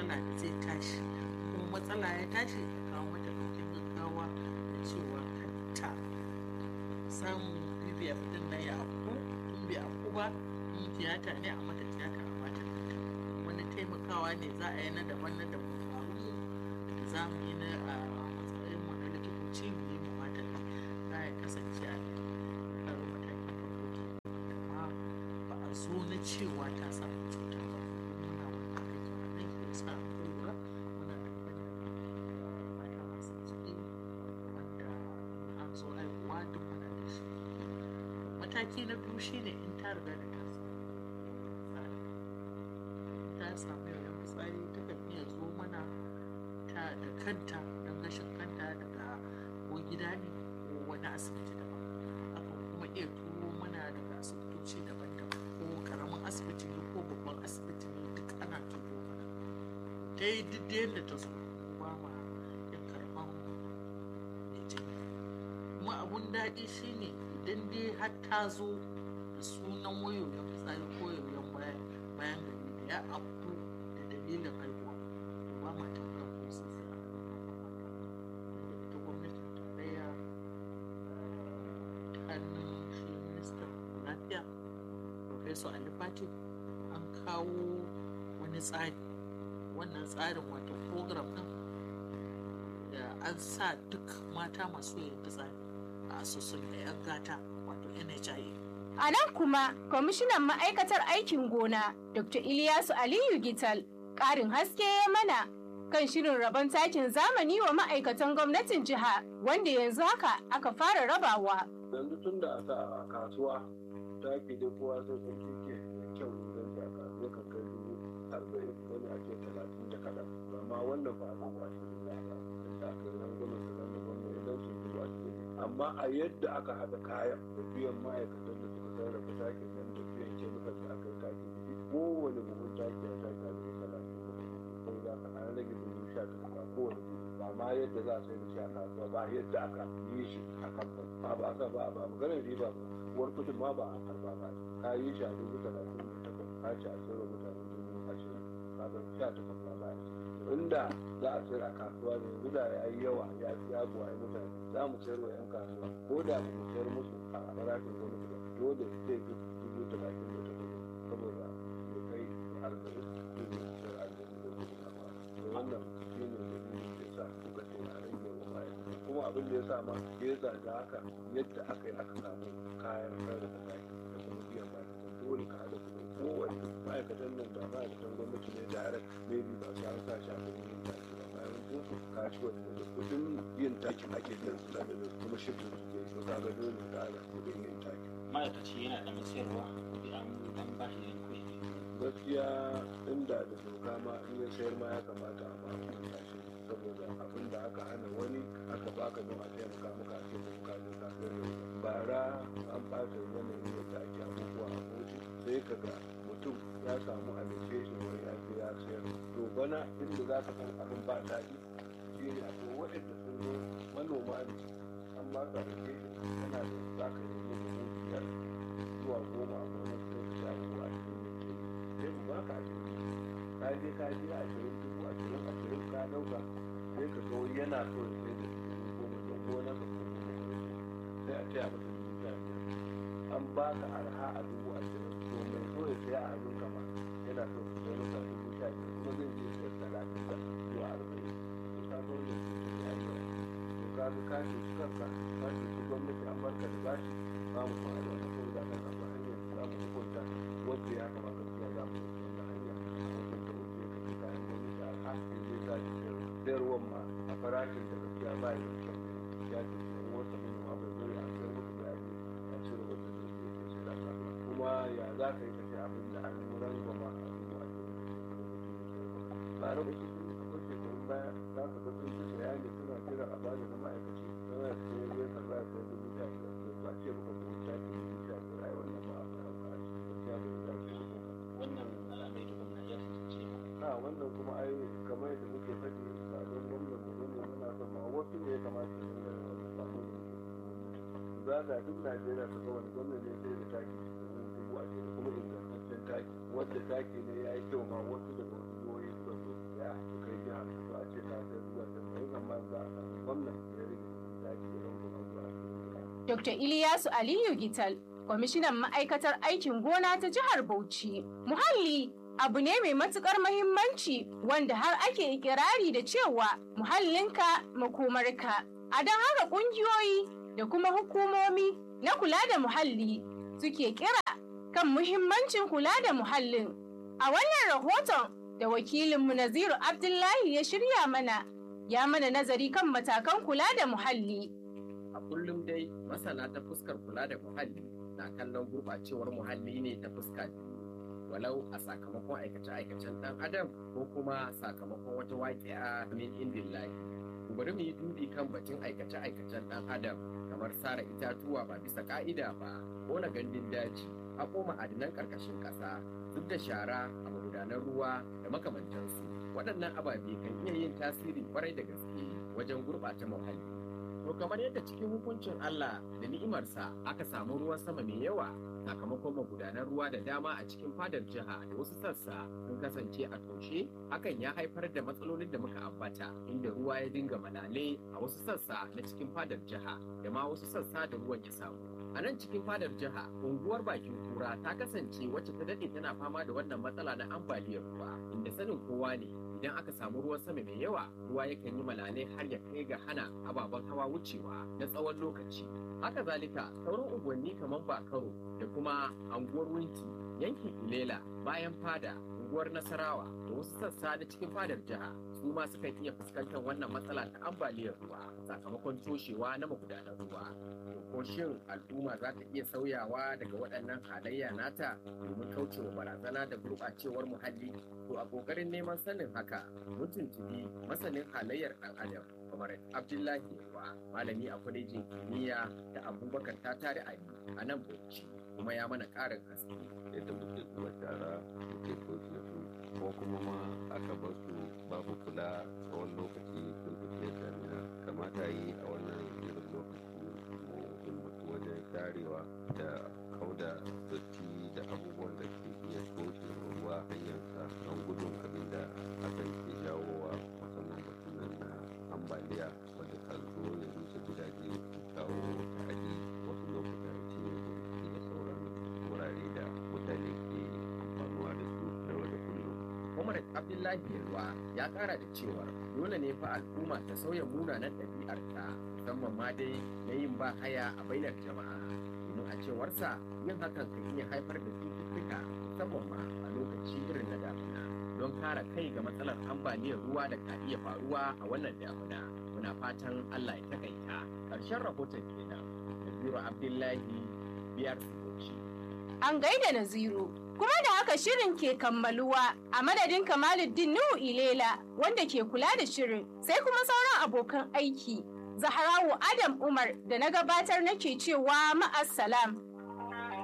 matsala da zai tashi kuma matsala ya tashi a kawo mata ɗaukin gaggawa da cewa ta samun bbf din na ya afku in bai afku ba in tiyata ne a mata tiyata a mata wani taimakawa ne za a yi na daban na daban faru da za mu yi na a matsayin mu na likitoci mu yi mu mata za ya kasance a karo matakin farko amma ba a zo na cewa ta samu cutar ba muna wannan aiki a nan ke sa lura muna da mata masu ciki wanda an zo haihuwa duk muna da shi mataki na biyu shine in ta riga da ta samu ta samu yoyon fitsari ta kan iya zo mana ta da kanta don gashin kanta daga ko gida ne ko wani asibiti daban akan kuma iya turo mana daga asibitoci daban-daban ko karamin asibiti ne ko babban asibiti ne duk ana turo mana ta yi duk da yadda ta zo ba ma yin karɓan kuma abun daɗi shine idan dai har ta zo da sunan wayoyin fitsari ko yoyon bayan bayan gari da ya afku da dalilin haihuwa to ba ma tambaya ko sai sai an ita gwamnatin tarayya ta hannun shi ministan lafiya professor ali Fati an kawo wani tsari wannan tsarin wato program din da an sa duk mata masu yin fitsari a asusun da 'yan gata wato nhia A nan kuma, kwamishinan ma'aikatar aikin gona, Dr. Ilyasu Aliyu Gital, ƙarin haske ya mana kan shirin rabon takin zamani wa ma'aikatan gwamnatin jiha wanda yanzu haka aka fara rabawa. yanzu tun da a kasuwa taki da kowa sai sun ke kyau idan a kasuwa kan kai dubu arba'in wani ake talatin da kaɗan amma wannan ba a ba shi da ya da aka yi rangwamen da nan da wannan idan sun zuwa cikin amma a yadda aka haɗa kayan da biyan ma'aikatan da suka sarrafa takin nan da biyan kemikal da aka yi taki da shi kowane buhun taki ya taki a dubu talatin da kuma za ka an rage dubu sha takwas a kowane buhu ba ma yadda za a sai da shi a kasuwa ba yadda aka yi shi a kamfani ba ba ka ba ba maganar riba ba uwar kudin ma ba a karba ba ka yi shi a dubu talatin da takwas ka ci a sayarwa mutane dubu ashirin ka ga sha takwas ba za a ci inda za a sayar a kasuwa ne yanzu da ya yi yawa ya fi ya buwa mutane za mu sayar wa 'yan kasuwa ko da ba mu sayar musu a farashin gwamnati ba dole zai fi dubu talatin da takwas saboda ya kai arba'in ko da sayar arba'in da dubu na ba wannan shi ne dalilin da ya sa kuka ce a rage wa ma'aikata kuma abin da ya sa ma ya zaga haka yadda aka yi aka samu kayan sarrafa taki da kuma biyan ma'aikata dole ka haɗa kuɗi kowane ma'aikatan nan da ma'aikatan gwamnati ne direct maybe ba su an sa shi a kuɗin yin taki ba bayan sun su ka ci wani da kuɗin yin takin ake biyan su da kuma shifin su ke so kaga dole ka haɗa kuɗin yin taki. ma'aikaci yana da masayarwa kuɗi an an ba shi da kuɗi gaskiya inda da doka ma in ya sayar ma ya kamata a ma hukunta shi saboda abin da aka hana wani aka baka don a taimaka maka a ce ka je ka sayar da bara an ɓata yanayin yadda ake abubuwa a kotu sai ka ga mutum ya samu allocation wani ya je ya sayar to bana inda za ka san abin ba daɗi shi ne akwai waɗanda sun zo manoma ne an ba ka allocation yana da za ka yi musu biyar zuwa goma a gonar sai ka sha ko a cikin sai ku baka ashirin ka je ka je ashirin dubu ashirin ashirin ka dauka sai ka zo yana so ya sai da dubu goma don gona ka ko kuma sai a ce a masa dubu sha biyar an baka arha a dubu ashirin to mai so ya saya a hannun kama yana so ka sai masa dubu sha biyar kuma zai je sayar talatin da zuwa arba'in to ka zo da su ya yi yawa to ka ga ka ce kanka ka ce su gwamnati an barka da bashi ba mu fara da wani saboda kan kasa hanyar za mu hukunta wanda ya kamata ya za mu wanda hanya a wajen da wanda ya kafi kayan gwamnati a haske zai sa shi sayarwar ma a farashin da gaskiya ba ya da kyau ya ce sayar wata manoma bai zai a sayar musu da yaji a cire wata da ke ke sai da kasuwa kuma ya za ka yi ka ce abin da an rangwama a zuwa a cikin ba raba shi sun akwai shekarun baya za ka ga sun ci bayani suna jira a bada na ma'aikaci don ya ce zai karɓa ya sayar dubu sha biyar to ba ce baka dubu sha biyar dubu sha biyar ai wannan ba a fara a cikin gaskiya bai dace ba wannan al'amari da gwamna ya tantance ba a wannan kuma ai kamar yadda muke faɗi ba don gwamnan mu ne muna son ma wasu ne ya kamata su dinga yin wannan ba mu ne za ga duk Najeriya su ga wani gwamnan ne sai da taki cikin dubu ashirin kuma ingantaccen taki wanda taki ne ya yi kyau ma wasu daga wasu jihohi suka zo ya za a samu gwamnan ya rage daji don kuma zuwa cikin Dr. Iliyasu Aliyu Gital, kwamishinan ma'aikatar aikin gona ta jihar Bauchi. Muhalli abu ne mai matukar mahimmanci wanda har ake ikirari da cewa muhallinka makomarka. A don haka ƙungiyoyi da kuma hukumomi na kula da muhalli suke kira kan muhimmancin kula da muhallin. A wannan rahoton da wakilinmu Naziru Abdullahi ya shirya mana, ya mana nazari kan matakan kula da muhalli. A kullum dai masana ta fuskar kula da muhalli na kallon gurɓacewar muhalli ne ta fuska biyu. Walau a sakamakon aikace-aikacen ɗan adam ko kuma sakamakon wata waƙi'a min indin lahi. Bari mu yi dubi kan batun aikace-aikacen ɗan adam kamar sara itatuwa ba bisa ƙa'ida ba, ƙona gandun daji, haƙo ma'adinan ƙarƙashin ƙasa, zub da shara a magudanan ruwa da makamantansu. Waɗannan ababe kan iya yin tasiri kwarai da gaske wajen gurɓata muhalli. To kamar yadda cikin hukuncin Allah da ni'imarsa aka samu ruwan sama mai yawa sakamakon magudanan ruwa da dama a cikin fadar jiha da wasu sassa sun kasance a toshe hakan ya haifar da matsalolin da muka ambata inda ruwa ya dinga malale a wasu sassa na cikin fadar jiha da ma wasu sassa da ruwan ya samu. A nan cikin fadar jiha, unguwar bakin kura ta kasance wacce ta daɗe tana fama da wannan matsala na ambaliyar ruwa, inda sanin kowa ne idan aka samu ruwan sama mai yawa, ruwa yakan yi malale har ya kai ga hana ababen hawa wucewa na tsawon lokaci. Haka zalika, sauran unguwanni kamar Bakaro da kuma anguwar Winti, yankin Ilela, bayan fada, unguwar Nasarawa da wasu sassa na cikin fadar jiha su ma sukan iya fuskantar wannan matsala ta ambaliyar ruwa sakamakon toshewa na magudanan ruwa. ko shin al'umma za ta iya sauyawa daga waɗannan halayya nata domin kaucewa barazana da gurɓacewar muhalli to a ƙoƙarin neman sanin haka mun tuntubi masanin halayyar ɗan adam kamar abdullahi yawa malami a kwalejin kimiyya da abubakar ta tare ali a nan bauchi kuma ya mana ƙarin haske yadda muke zuba shara muke soke su ko kuma ma aka bar su babu kula tsawon lokaci sun tafiya damina kamata yi a wannan irin lokaci mu himmatu wajen sharewa da kauda datti da abubuwan da ke iya toshe ruwa hanyarsa don gudun abin da hakan ke jawowa musamman batunan na ambaliya wanda kan zo ya rusa gidaje su kawo ta'adi wasu lokuta ya cinye gonaki da sauran wurare da mutane ke amfanuwa da su na yau da kullum Umar Abdullahi Yalwa ya kara da cewar dole ne fa al'umma ta sauya munanan ɗabi'arta musamman ma dai na yin ba haya a bainar jama'a domin a cewarsa yin hakan kan iya haifar da cututtuka musamman ma a lokaci irin na damuna don kare kai ga matsalar ambaliyar ruwa da ka iya faruwa a wannan damuna muna fatan Allah ya takaita ƙarshen rahoton kenan Naziru Abdullahi biyar Bauchi. An gaida Naziru. Kuma da haka shirin ke kammaluwa a madadin Kamaluddin Nuhu Ilela wanda ke kula da shirin sai kuma sauran abokan aiki. Zaharawu Adam Umar da na gabatar nake cewa ma'assalam.